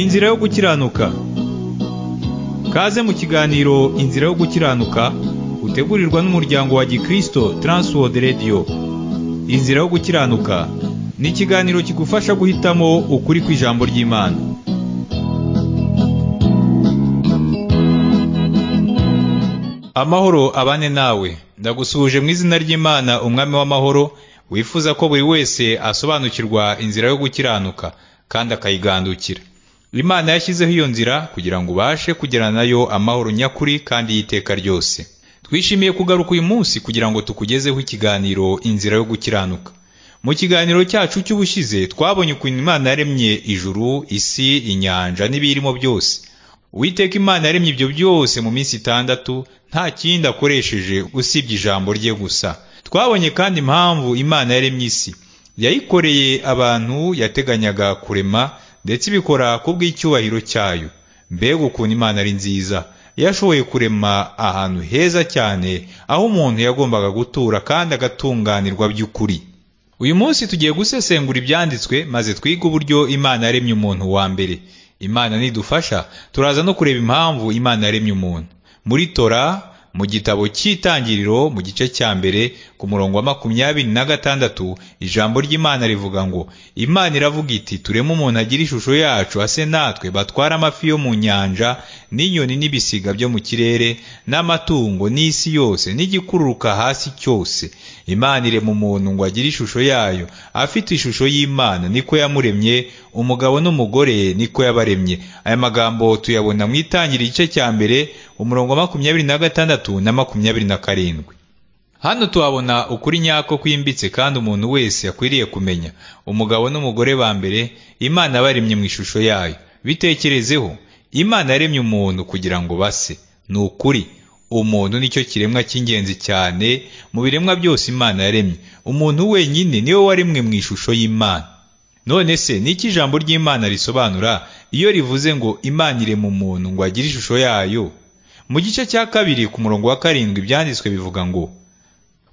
Inzira yo gukiranuka Kaze mu kiganiro Inzira yo gukiranuka utegurirwa n'umuryango wa Gikristo Transworld Radio Inzira yo gukiranuka ni ikiganiro kigufasha guhitamo ukuri kw'ijambo ry'Imana Amahoro abane nawe ndagusuhuje mu izina ry'Imana umwami w'amahoro wifuza ko buri wese asobanukirwa inzira yo gukiranuka kandi akayigandukira imana yashyizeho iyo nzira kugira ngo ubashe kugirana nayo amahoro nyakuri kandi y'iteka ryose twishimiye kugaruka uyu munsi kugira ngo tukugezeho ikiganiro inzira yo gukiranuka mu kiganiro cyacu cy'ubushize twabonye ukuntu imana yaremye ijuru isi inyanja n'ibiyirimo byose uwiteka imana yaremye ibyo byose mu minsi itandatu nta kindi akoresheje usibye ijambo rye gusa twabonye kandi impamvu imana yaremye isi yayikoreye abantu yateganyaga kurema ndetse ibikora ku bw'icyubahiro cyayo mbega ukuntu imana ari nziza yashoboye kurema ahantu heza cyane aho umuntu yagombaga gutura kandi agatunganirwa by'ukuri uyu munsi tugiye gusesengura ibyanditswe maze twige uburyo imana yaremye umuntu wa mbere imana nidufasha turaza no kureba impamvu imana yaremye umuntu muri tora mu gitabo cy'itangiriro mu gice cya mbere ku murongo wa makumyabiri na gatandatu ijambo ry'imana rivuga ngo imana iravuga iti tureme umuntu agira ishusho yacu ase natwe batware amafi yo mu nyanja n'inyoni n'ibisiga byo mu kirere n'amatungo n'isi yose n'igikururuka hasi cyose imana irema umuntu ngo agire ishusho yayo afite ishusho y'imana niko yamuremye umugabo n'umugore niko yabaremye aya magambo tuyabona mu itangira igice cya mbere umurongo wa makumyabiri na gatandatu na makumyabiri na karindwi hano tuhabona ukuri nyako kwimbitse kandi umuntu wese akwiriye kumenya umugabo n'umugore ba mbere imana baremye mu ishusho yayo bitekerezeho imana yaremye umuntu kugira ngo base ni ukuri umuntu nicyo kiremwa cy'ingenzi cyane mu biremwa byose imana yaremye umuntu wenyine niwe waremwe mu ishusho y'imana none se niki ijambo ry'imana risobanura iyo rivuze ngo imana irema umuntu ngo agire ishusho yayo mu gice cya kabiri ku murongo wa karindwi ibyanditswe bivuga ngo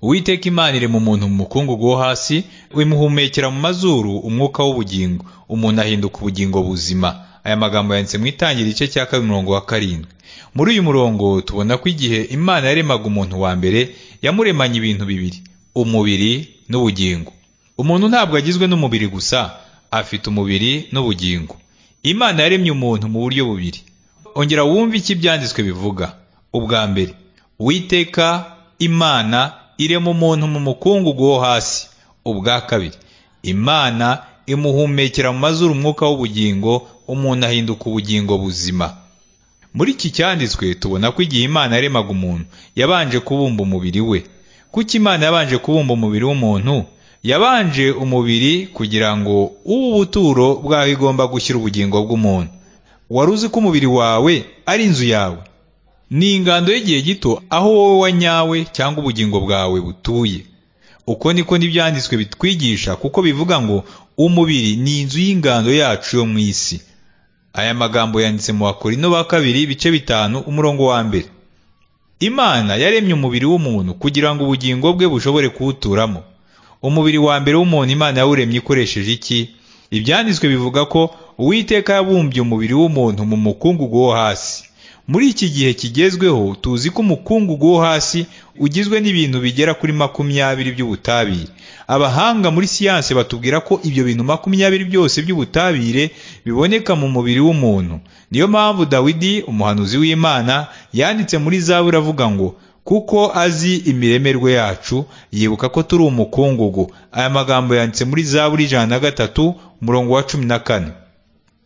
uwiteka imana irema umuntu mu mukungugu wo hasi imuhumekera mu mazuru umwuka w'ubugingo umuntu ahinduka ubugingo buzima aya magambo yanditse mu itangira igice cya kabiri umurongo wa karindwi muri uyu murongo tubona ko igihe imana yaremaga umuntu wa mbere yamuremanye ibintu bibiri umubiri n'ubugingo umuntu ntabwo agizwe n'umubiri gusa afite umubiri n'ubugingo imana yaremye umuntu mu buryo bubiri ongera wumve icyo ibyanditswe bivuga ubwa mbere uwiteka imana irema umuntu mu mukungugu wo hasi ubwa kabiri imana imuhumekera mu mazuru umwuka w'ubugingo umuntu ahinduka ubugingo buzima muri iki cyanditswe tubona ko igihe imana yaremaga umuntu yabanje kubumba umubiri we kuko imana yabanje kubumba umubiri w'umuntu yabanje umubiri kugira ngo ube ubuturo bw'aho igomba gushyira ubugingo bw'umuntu wari uzi ko umubiri wawe ari inzu yawe ni ingando y'igihe gito aho wowe wanyawe cyangwa ubugingo bwawe butuye uko niko n'ibyanditswe bitwigisha kuko bivuga ngo umubiri ni inzu y'ingando yacu yo mu isi aya magambo yanditse mu bakorino ba kabiri ibice bitanu umurongo wa mbere imana yaremye umubiri w'umuntu kugira ngo ubugingo bwe bushobore kuwuturamo umubiri wa mbere w'umuntu imana yawuremye ikoresheje iki ibyanditswe bivuga ko uwiteka yabumbye umubiri w'umuntu mu mukungugu wo hasi muri iki gihe kigezweho tuzi ko umukungugu wo hasi ugizwe n'ibintu bigera kuri makumyabiri by'ubutabire abahanga muri siyanse batubwira ko ibyo bintu makumyabiri byose by'ubutabire biboneka mu mubiri w'umuntu niyo mpamvu dawidi umuhanuzi w'imana yanditse muri zawe iravuga ngo kuko azi imiremerwe yacu yibuka ko turi umukungugu aya magambo yanditse muri zaburi ijana na gatatu umurongo wa cumi na kane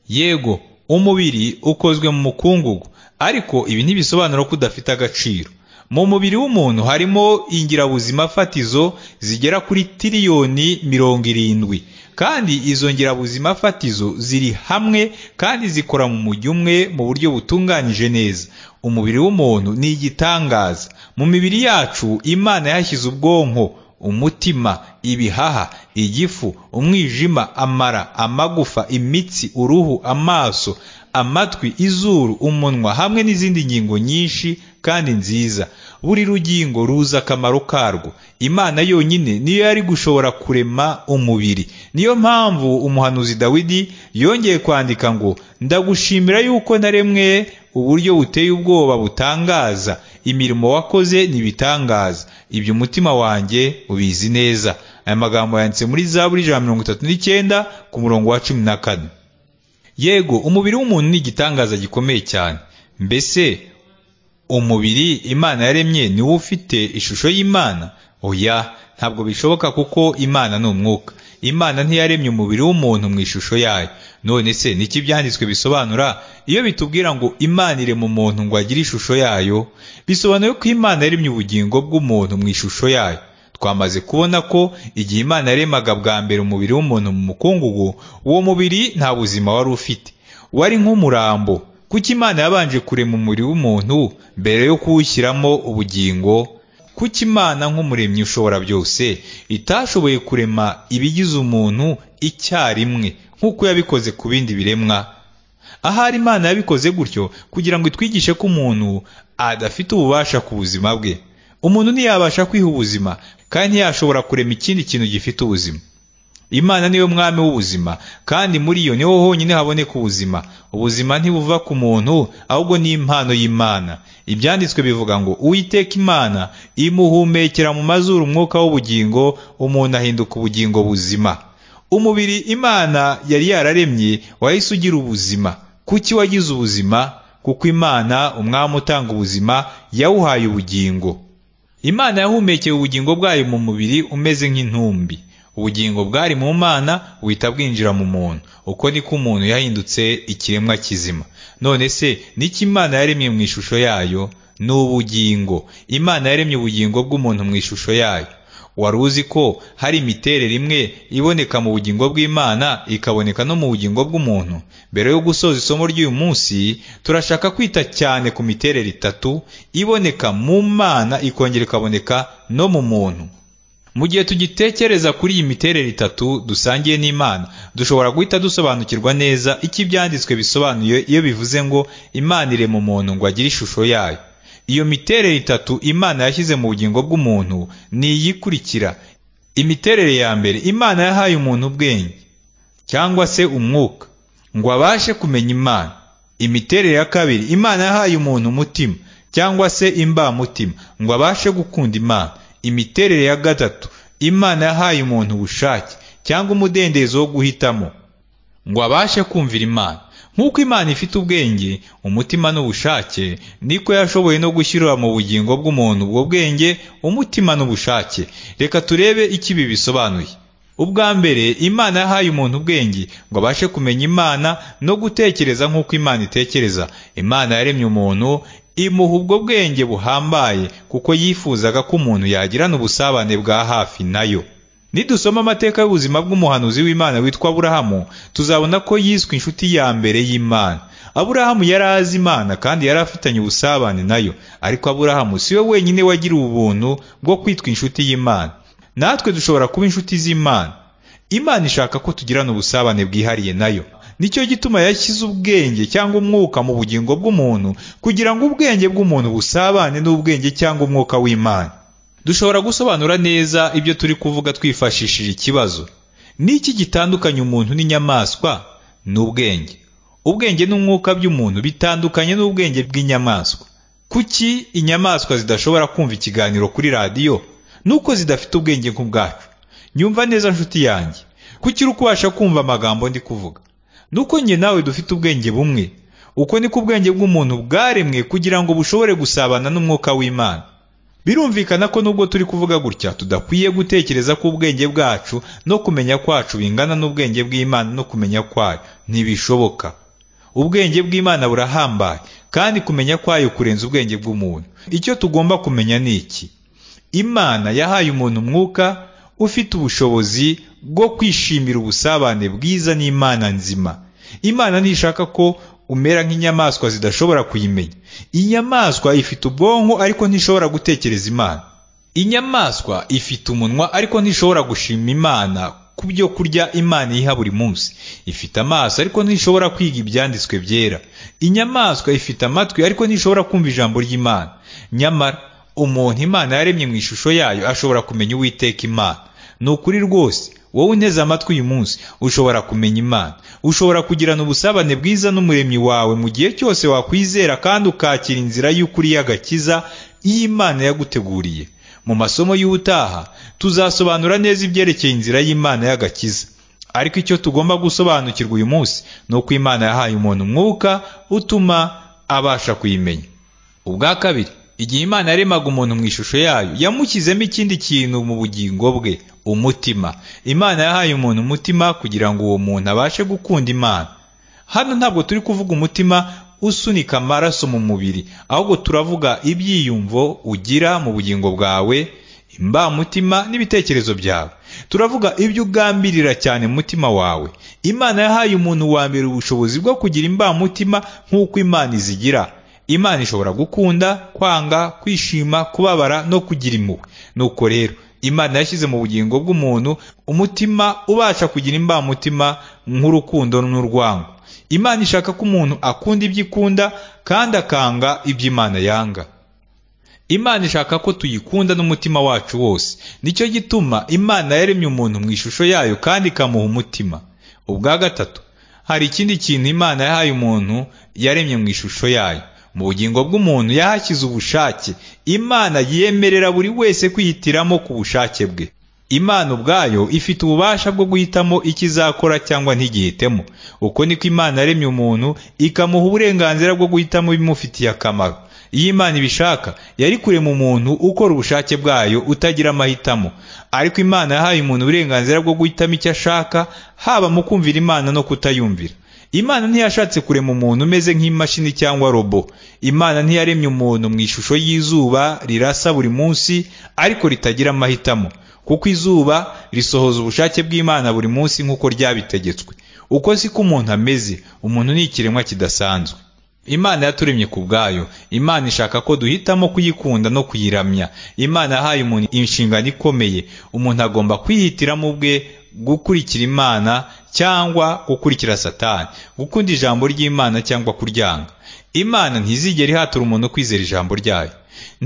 yego umubiri ukozwe mu mukungugu ariko ibi ntibisobanura ko udafite agaciro mu mubiri w'umuntu harimo ingirabuzima fatizo zigera kuri tiriyoni mirongo irindwi kandi izo ngirabuzima fatizo ziri hamwe kandi zikora mu mujyi umwe mu buryo butunganije neza umubiri w'umuntu ni igitangaza mu mibiri yacu imana yashyize ubwonko umutima ibihaha igifu umwijima amara amagufa imitsi uruhu amaso amatwi izuru umunwa hamwe n'izindi ngingo nyinshi kandi nziza buri rugingo ruzi akamaro karwo imana yonyine niyo yari gushobora kurema umubiri niyo mpamvu umuhanuzi dawidi yongeye kwandika ngo ndagushimira yuko naremwe uburyo buteye ubwoba butangaza imirimo wakoze ntibitangaza ibyo umutima wanjye ubizi neza aya magambo yanditse muri za buri ijana mirongo itatu n'icyenda ku murongo wa cumi na kane yego umubiri w'umuntu ni igitangaza gikomeye cyane mbese umubiri imana yaremye niwo ufite ishusho y'imana oya ntabwo bishoboka kuko imana ni umwuka imana ntiyaremye umubiri w'umuntu mu ishusho yayo none se niki ibyanditswe bisobanura iyo bitubwira ngo imana irema umuntu ngo agire ishusho yayo bisobanuye ko imana yaremye ubugingo bw'umuntu mu ishusho yayo twamaze kubona ko igihe imana yaremaga bwa mbere umubiri w'umuntu mu mukungugu uwo mubiri nta buzima wari ufite wari nk'umurambo kuko imana yabanje kurema umubiri w'umuntu mbere yo kuwushyiramo ubugingo kuko imana nk'umuremyi ushobora byose itashoboye kurema ibigize umuntu icyarimwe nk'uko yabikoze ku bindi biremwa ahari imana yabikoze gutyo kugira ngo itwigishe ko umuntu adafite ububasha ku buzima bwe umuntu ntiyabasha kwiha ubuzima kandi ntiyashobora kurema ikindi kintu gifite ubuzima imana niyo mwami w'ubuzima kandi muri iyo niho honyine haboneka ubuzima ubuzima ntibuva ku muntu ahubwo ni impano y'imana ibyanditswe bivuga ngo uwiteka imana imuhumekera mu mazuru umwuka w'ubugingo umuntu ahinduka ubugingo buzima umubiri imana yari yararemye wahise ugira ubuzima kuki wagize ubuzima kuko imana umwami utanga ubuzima yawuhaye ubugingo imana yahumekeye ubugingo bwayo mu mubiri umeze nk'intumbi ubugingo bwari mu mana buhita bwinjira mu muntu uko niko umuntu yahindutse ikiremwa kizima none se niki imana yaremye mu ishusho yayo ni ubugingo imana yaremye ubugingo bw'umuntu mu ishusho yayo wari uzi ko hari imiterere imwe iboneka mu bugingo bw'imana ikaboneka no mu bugingo bw'umuntu mbere yo gusoza isomo ry'uyu munsi turashaka kwita cyane ku miterere itatu iboneka mu mana ikongera ikaboneka no mu muntu mu gihe tugitekereza kuri iyi miterere itatu dusangiye n'imana dushobora guhita dusobanukirwa neza icyo ibyanditswe bisobanuye iyo bivuze ngo imana irema umuntu ngo agire ishusho yayo iyo miterere itatu imana yashyize mu bugingo bw'umuntu ni iyikurikira imiterere ya mbere imana yahaye umuntu ubwenge cyangwa se umwuka ngo abashe kumenya imana imiterere ya kabiri imana yahaye umuntu umutima cyangwa se imbamutima ngo abashe gukunda imana imiterere ya gatatu imana yahaye umuntu ubushake cyangwa umudendezo wo guhitamo ngo abashe kumvira imana nk'uko imana ifite ubwenge umutima n'ubushake niko yashoboye no gushyirira mu bugingo bw'umuntu ubwo bwenge umutima n'ubushake reka turebe icyo ibi bisobanuye ubwa mbere imana yahaye umuntu ubwenge ngo abashe kumenya imana no gutekereza nk'uko imana itekereza imana yaremye umuntu imuha ubwo bwenge buhambaye kuko yifuzaga ko umuntu yagirana ubusabane bwa hafi nayo nidusoma amateka y'ubuzima bw'umuhanuzi w'imana witwa aburahamu tuzabona ko yiswe inshuti ya mbere y'imana aburahamu yari azi imana kandi yari afitanye ubusabane nayo ariko aburahamu si we wenyine wagira ubuntu bwo kwitwa inshuti y'imana natwe dushobora kuba inshuti z'imana imana ishaka ko tugirana ubusabane bwihariye nayo nicyo gituma yashyize ubwenge cyangwa umwuka mu bugingo bw'umuntu kugira ngo ubwenge bw'umuntu busabane n'ubwenge cyangwa umwuka w'imana dushobora gusobanura neza ibyo turi kuvuga twifashishije ikibazo n'iki gitandukanye umuntu n'inyamaswa ni ubwenge ubwenge n'umwuka by'umuntu bitandukanye n'ubwenge bw'inyamaswa kuki inyamaswa zidashobora kumva ikiganiro kuri radiyo nuko zidafite ubwenge nk'ubwacu nyumva neza nshuti yanjye kuki uri kubasha kumva amagambo ndi kuvuga nuko njye nawe dufite ubwenge bumwe uko niko ubwenge bw'umuntu bwaremwe kugira ngo bushobore gusabana n'umwuka w'imana birumvikana ko nubwo turi kuvuga gutya tudakwiye gutekereza ko ubwenge bwacu no kumenya kwacu bingana n'ubwenge bw'imana no kumenya kwayo ntibishoboka ubwenge bw'imana burahambaye kandi kumenya kwayo kurenza ubwenge bw'umuntu icyo tugomba kumenya ni iki imana yahaye umuntu umwuka ufite ubushobozi bwo kwishimira ubusabane bwiza n'imana nzima imana ntishaka ko umera nk'inyamaswa zidashobora kuyimenya inyamaswa ifite ubwonko ariko ntishobora gutekereza imana inyamaswa ifite umunwa ariko ntishobora gushima imana ku byo kurya imana iyiha buri munsi ifite amaso ariko ntishobora kwiga ibyanditswe byera inyamaswa ifite amatwi ariko ntishobora kumva ijambo ry'imana nyamara umuntu imana yaremye mu ishusho yayo ashobora kumenya uwiteka imana ni ukuri rwose wowe unteze amatwi uyu munsi ushobora kumenya imana ushobora kugirana ubusabane bwiza n'umuremyi wawe mu gihe cyose wakwizera kandi ukakira inzira y'ukuri y'agakiza y'imana yaguteguriye mu masomo y'ubutaha tuzasobanura neza ibyerekeye inzira y'imana y'agakiza ariko icyo tugomba gusobanukirwa uyu munsi ni uko imana yahaye umuntu umwuka utuma abasha kuyimenya ubwa kabiri igihe imana yaremaga umuntu mu ishusho yayo yamushyizemo ikindi kintu mu bugingo bwe umutima imana yahaye umuntu umutima kugira ngo uwo muntu abashe gukunda imana hano ntabwo turi kuvuga umutima usunika amaraso mu mubiri ahubwo turavuga ibyiyumvo ugira mu bugingo bwawe imbamutima n'ibitekerezo byawe turavuga ibyo ugambirira cyane mu mutima wawe imana yahaye umuntu wa mbere ubushobozi bwo kugira imbamutima nk'uko imana izigira imana ishobora gukunda kwanga kwishima kubabara no kugira impuhwe nuko rero imana yashyize mu bugingo bw'umuntu umutima ubasha kugira imbamutima nk'urukundo n'urwango imana ishaka ko umuntu akunda ibyo ikunda kandi akanga ibyo imana yanga imana ishaka ko tuyikunda n'umutima wacu wose nicyo gituma imana yaremye umuntu mu ishusho yayo kandi ikamuha umutima ubwa gatatu hari ikindi kintu imana yahaye umuntu yaremye mu ishusho yayo mu bugingo bw'umuntu yahashyize ubushake imana yemerera buri wese kwihitiramo ku bushake bwe imana ubwayo ifite ububasha bwo guhitamo icyo izakora cyangwa ntigihitemo uko niko imana yaremye umuntu ikamuha uburenganzira bwo guhitamo ibimufitiye akamaro iyo imana ibishaka yari kurema umuntu ukora ubushake bwayo utagira amahitamo ariko imana yahaye umuntu uburenganzira bwo guhitamo icyo ashaka haba mu kumvira imana no kutayumvira imana ntiyashatse kurema umuntu umeze nk'imashini cyangwa robo imana ntiyaremye umuntu mu ishusho y'izuba rirasa buri munsi ariko ritagira amahitamo kuko izuba risohoza ubushake bw'imana buri munsi nk'uko ryabitegetswe uko siko umuntu ameze umuntu ni ikiremwa kidasanzwe imana yaturemye ku bwayo imana ishaka ko duhitamo kuyikunda no kuyiramya imana yahaye umuntu inshingano ikomeye umuntu agomba kwihitiramo ubwe gukurikira imana cyangwa gukurikira satani gukunda ijambo ry'imana cyangwa kuryanga imana ntizigera ihatira umuntu kwizera ijambo ryayo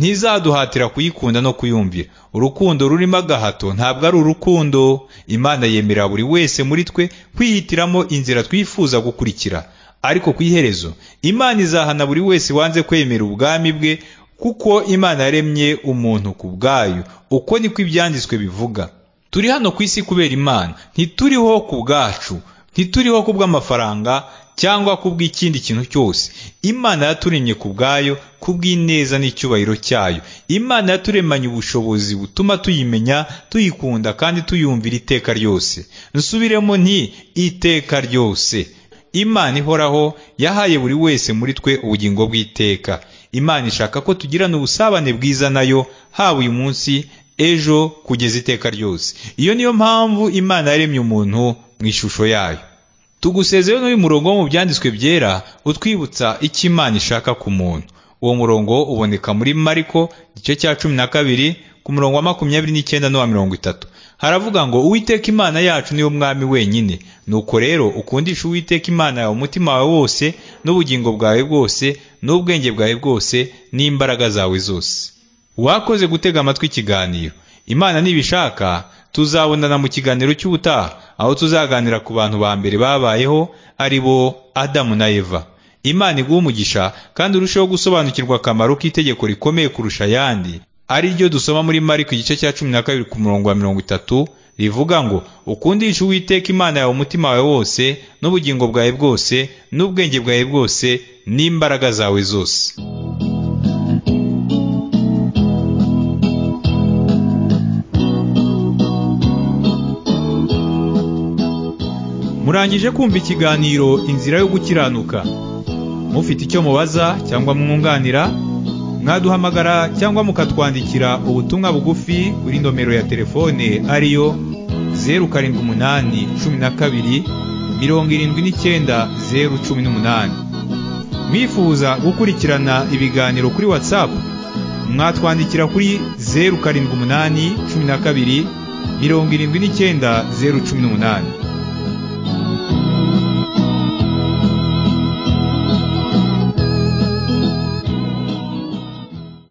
ntizaduhatira kuyikunda no kuyumvira urukundo rurimo agahato ntabwo ari urukundo imana yemerera buri wese muri twe kwihitiramo inzira twifuza gukurikira ariko ku iherezo imana izahana buri wese wanze kwemera ubwami bwe kuko imana yaremye umuntu ku bwayo uko niko ibyanditswe bivuga turi hano ku isi kubera imana ntituriho ku bwacu ntituriho ku bw'amafaranga cyangwa ku bw'ikindi kintu cyose imana yaturemye ku bwayo ku bw'ineza n'icyubahiro cyayo imana yaturemanye ubushobozi butuma tuyimenya tuyikunda kandi tuyumvira iteka ryose nsubiremo nti iteka ryose imana ihoraho yahaye buri wese muri twe ubugingo bw'iteka imana ishaka ko tugirana ubusabane bwiza nayo haba uyu munsi ejo kugeza iteka ryose iyo niyo mpamvu imana yaremye umuntu mu ishusho yayo tugusezeho n'uyu murongo wo mu byanditswe byera utwibutsa icyo imana ishaka ku muntu uwo murongo uboneka muri mariko igice cya cumi na kabiri ku murongo wa makumyabiri n'icyenda n'uwa mirongo itatu haravuga ngo uwiteka imana yacu niyo mwami wenyine nuko rero ukundisha uwiteka imana yawe umutima wawe wose n'ubugingo bwawe bwose n'ubwenge bwawe bwose n'imbaraga zawe zose wakoze gutega amatwi ikiganiro imana nibishaka tuzabonana mu kiganiro cy'ubutaha aho tuzaganira ku bantu ba mbere babayeho ari bo adamu na eva imana iguha umugisha kandi urusheho gusobanukirwa akamaro k'itegeko rikomeye kurusha ayandi ari ryo dusoma muri mariko igice cya cumi na kabiri ku murongo wa mirongo itatu rivuga ngo ukundishe uwiteka imana yawe umutima wawe wose n'ubugingo bwawe bwose n'ubwenge bwawe bwose n'imbaraga zawe zose murangije kumva ikiganiro inzira yo gukiranuka mufite icyo mubaza cyangwa mwunganira mwaduhamagara cyangwa mukatwandikira ubutumwa bugufi kuri nomero ya telefone ariyo zeru karindwi umunani cumi na kabiri mirongo irindwi n'icyenda zeru cumi n'umunani mwifuza gukurikirana ibiganiro kuri watsapu mwatwandikira kuri zeru karindwi umunani cumi na kabiri mirongo irindwi n'icyenda zeru cumi n'umunani